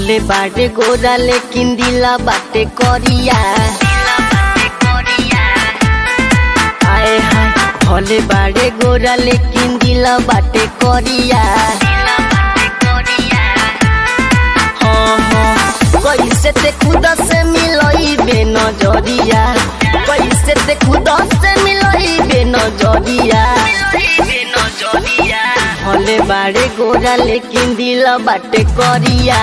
भले बाटे गोरा लेकिन दिला बाटे करिया आए हाय भले बाटे गोरा लेकिन दिला बाटे करिया हाँ हाँ कैसे ते खुद से मिलई बे नजरिया कैसे ते खुद से मिलई बे नजरिया भले बाड़े गोरा लेकिन दिल बाटे करिया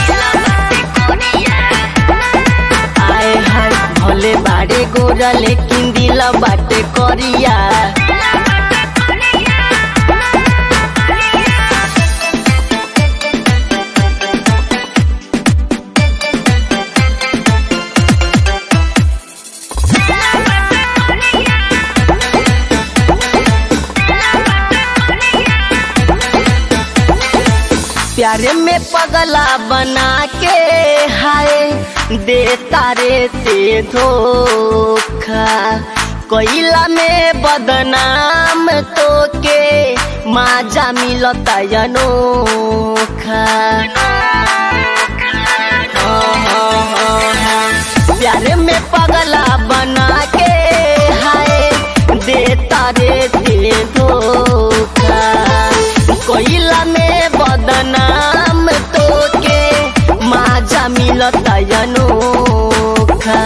आए हाय भले बाड़े गोरा लेकिन दिल बाटे करिया प्यारे में पगला बना के हाय दे तारे ते धोखा कोयला में बदनाम तो के माजा मिलता अनोखा हाँ, हाँ, हाँ, हाँ। प्यारे में पगला बना के हाय दे तारे ते धोखा कोयला में बदनाम तो के माजा मिलता अनोखा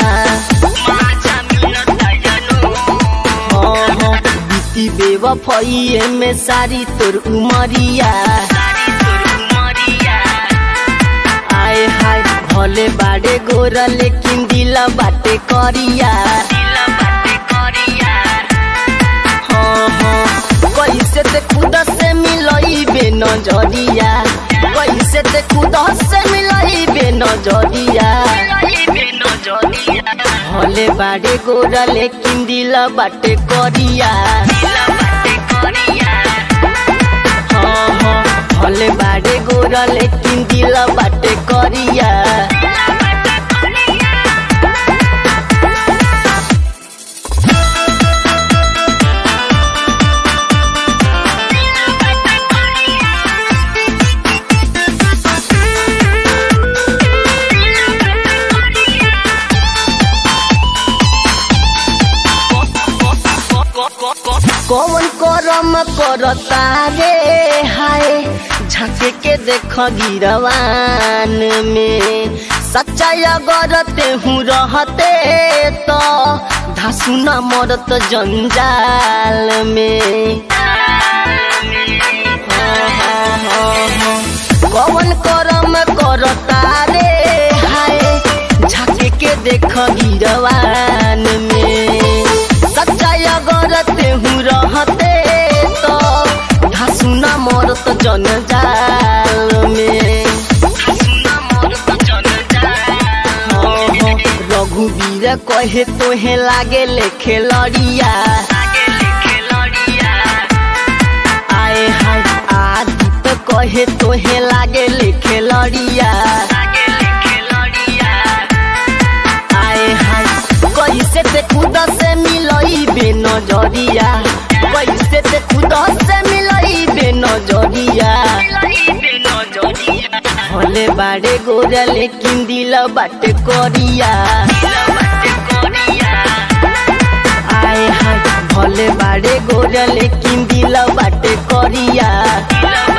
हाँ, हाँ, बीती बेवफाइए में सारी तोर उमरिया आए हाय भले बाड़े गोरा लेकिन दिला बाटे करिया हाँ हाँ कैसे ते खुद से मिलई बे नजरिया कैसे ते खुद से मिलई बे नजरिया भले बाड़े गोरा लेकिन दिल बाटे करिया हाँ हाँ भले बाड़े गोरा लेकिन दिल बाटे करिया कौन करम करता रे हाय झाके के देख गिरवान में सच्चाई अगर तेहू रहते तो धासु न मरत जंजाल में हाँ, हाँ, हाँ, हाँ। कौन करम करता रे हाय झाके के देख गिरवान में सच्चाई अगर तेहू रहते तो धासु न मरत जनजाल में हाँ, हाँ, रघुवीर कहे तोहे लागे लेखे लड़िया आए हाय आदित कहे तोहे लागे लेखे लड़िया आए हाय कैसे ते खुद से मिलई बे नजरिया कैसे ते खुद से मिलई बे नजरिया भले बाड़े गोरा लेकिन दिल बाटे करिया आए हाय भले बाड़े गोरा लेकिन दिल बाटे करिया